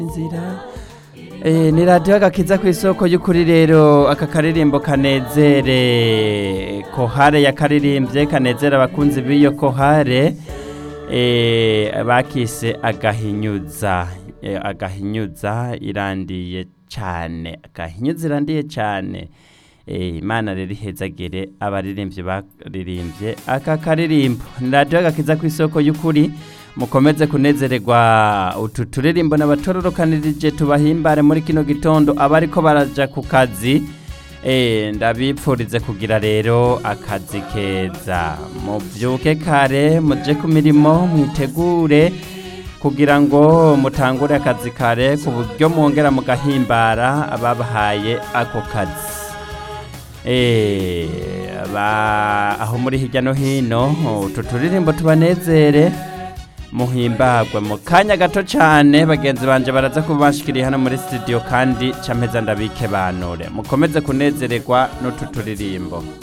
inzira Eh, ni radiyo agakiza ku isoko y'ukuri rero aka karirimbo kanezere kohare yakaririmbye kanezera abakunzi b'iyo kohare eh, bakise agahinyuza Eh, agahinyuza irandiye cyane agahinyuza irandiye cyane Eh, imana rero ihezagire abaririmbyi baririmbye aka karirimbo ni radiyo agakiza ku isoko y'ukuri mukomeze kunezererwa utu turirimbo n'abatororokanirije tubahimbare muri kino gitondo abariko baraja ku kazi eh, ndabipfurize kugira rero akazi keza mubyuke kare muje ku mirimo mwitegure kugira ngo mutangure akazi kare ku buryo mwongera mugahimbara ababahaye ako kazi Eh, ba- aho muri hirya no hino utu turirimbo tubanezere muhimbagwe mu kanya gato cyane bagenzi banje baraza kubashikiriye hano muri studio kandi campeza ndabike banure mukomeze kunezererwa n'utu turirimbo